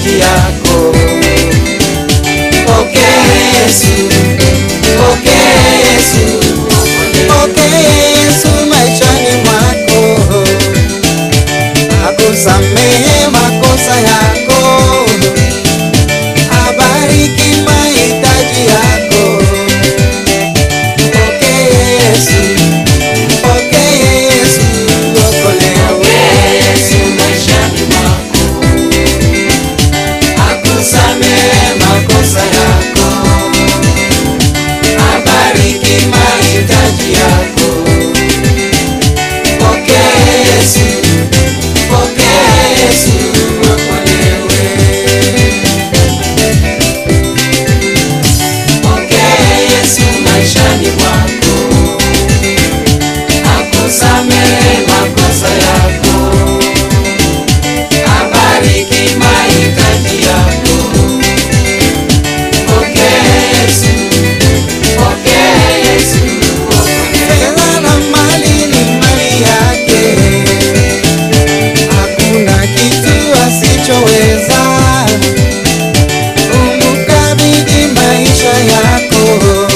mahitaji yako. Pokea Yesu, pokea Yesu, pokea Yesu maishani mwako, akusamehe makosa yako, abariki mahitaji yako. Pokea Yesu, pokea Yesu, okolewe. Yesu maishani mwako, akusamehe makosa yako, abariki mahitaji yako. Pokea Yesu, pokea Yesu, okolewe. Pokea Yesu maishani mwako, akusamehe makosa yako abariki mahitaji yako. Pokea Yesu, pokea Yesu, fedha na mali ni mali yake, hakuna kitu asichoweza. Umkabidhi maisha yako.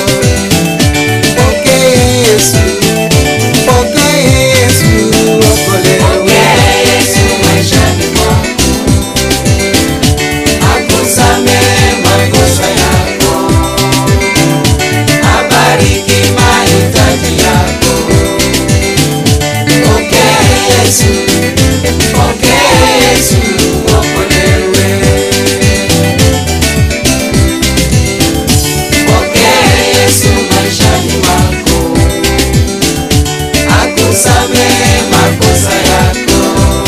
Pokea Yesu, pokea Yesu, okolewe. pokea Yesu maishani mwako, akusamehe makosa yako, abariki mahitaji yako. Pokea Yesu, pokea Yesu, okolewe. Pokea Yesu maishani mwako, akusamehe makosa yako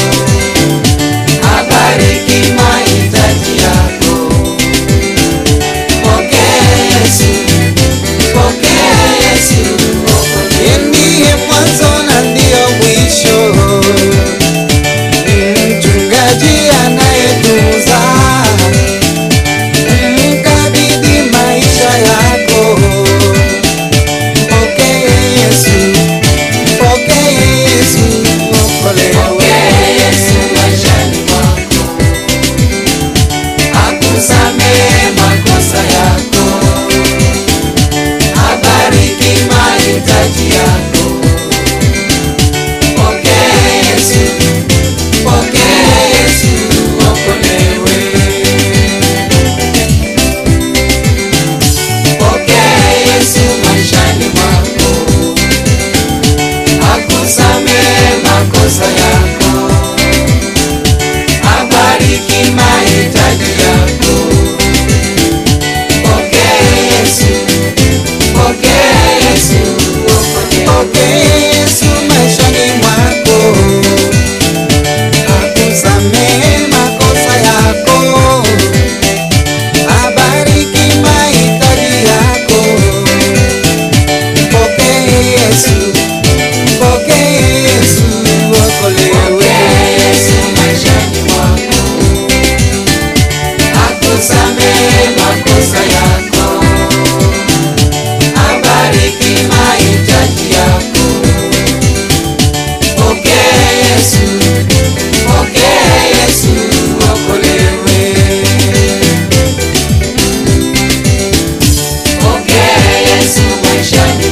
abariki mahitaji yako. Pokea Yesu, pokea Yesu, yeye ndiye mwanzo na ndiyo mwisho, mchungaji anayetunza. Mkabidhi maisha yako. Pokea Yesu, pokea Yesu, okolewe. pokea Yesu maishani mwako, akusamehe makosa yako, abariki mahitaji yako. Pokea Yesu, pokea Yesu, okolewe. Pokea Yesu maishani mwako, akusamehe makosa yako abariki mahitaji yako. Pokea Yesu, pokea Yesu, pokea Yesu maishani mwako, akusamehe makosa yako, abariki mahitaji yako. Pokea Yesu, pokea Yesu, okolewe. pokea Yesu maishani mwako, akusamehe makosa yako, abariki mahitaji yako. Pokea Yesu, pokea Yesu, okolewe. pokea Yesu maishani